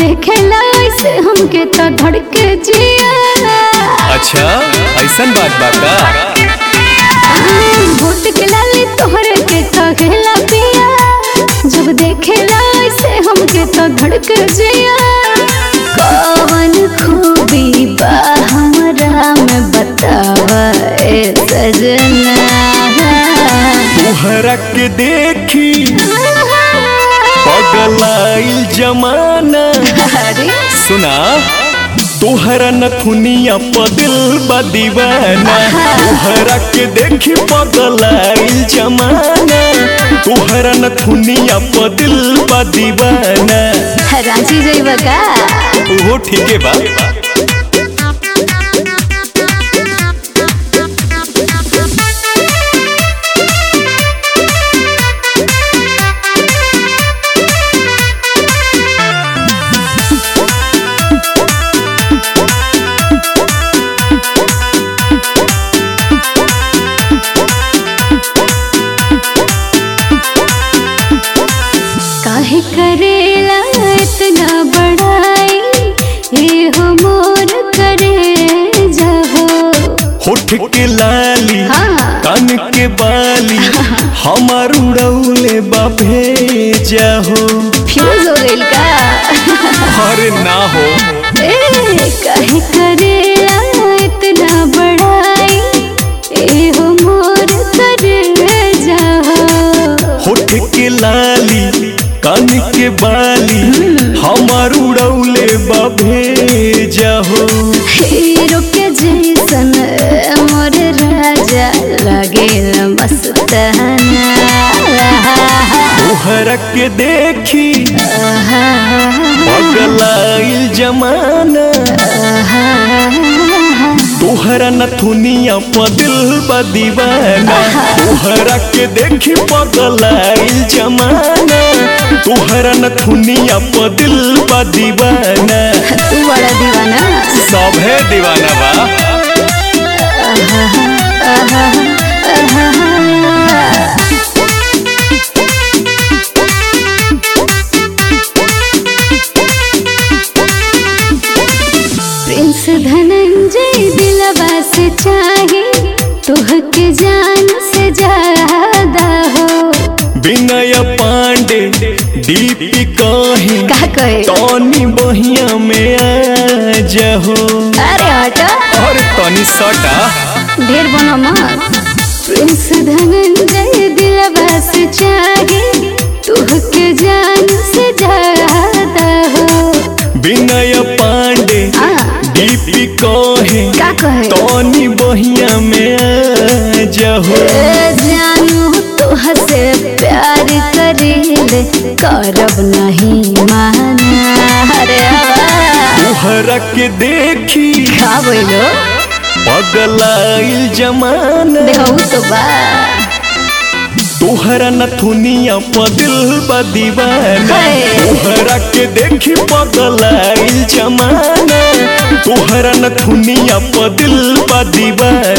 देखेला ऐसे हमके तो धड़के जिया अच्छा ऐसन बात बा का होट के लाली तोहरे के कहेला पिया जब देखेला ऐसे हमके तो धड़के जिया कौन खूबी बा हमरा में बतावा ए सजना तोहरा के देखी पगलाइल जमाना अरे सुना तोहरा नथुनिया पदिल बा दीवाना तोहरा के देखी पगलाइल जमाना तोहरा नथुनिया पदिल बा दीवाना रांची जइबा का वो ठीके बा काहे करेला इतना बड़ाई ये हो मोर करे जाहो होठ के लाली हाँ। कान के बाली हमार उड़ौले बा भेजा हो फ्यूज हो गइल का अरे ना हो ए काहे करेला इतना बड़ाई ये हो मोर करे जाहो होठ के लाली कान के बाली हमार उड़ौले बा भेजा हो हीरो के जैसन मोर राजा लगेल मस्ताना तोहरा के देखी पगलाइल जमाना तोहरा नथुनिया पदिल बा दीवाना तोहरा के देखी पगलाइल जमाना तोहरा नथुनिया पदिल बा दीवाना तू बड़ा दीवाना सभे दीवाना बा प्रिंस धनंजय दिलवा से चाहे तुहके जान से ज्यादा हो विनय पांडे दीपी कहीं का कहे तनी बहिया में आ जहो अरे हटा और तनी सटा ढेर बनो मत प्रिंस धनंजय दिलवा से चाहे तुहके जान से ज्यादा हो विनय पांडे आ, दीपी कहे का कहे तनी बहिया में आ जहो ए जानू तो हसे प्यार करेले करब नहीं माना अरे तोहरा के देखी का बोलो पगलाइल जमाना देखो तो बा तोहरा नथुनिया पदिल बा दीवाना हे। तोहरा के देखी पगलाइल जमाना तोहरा नथुनिया पदिल बा दीवाना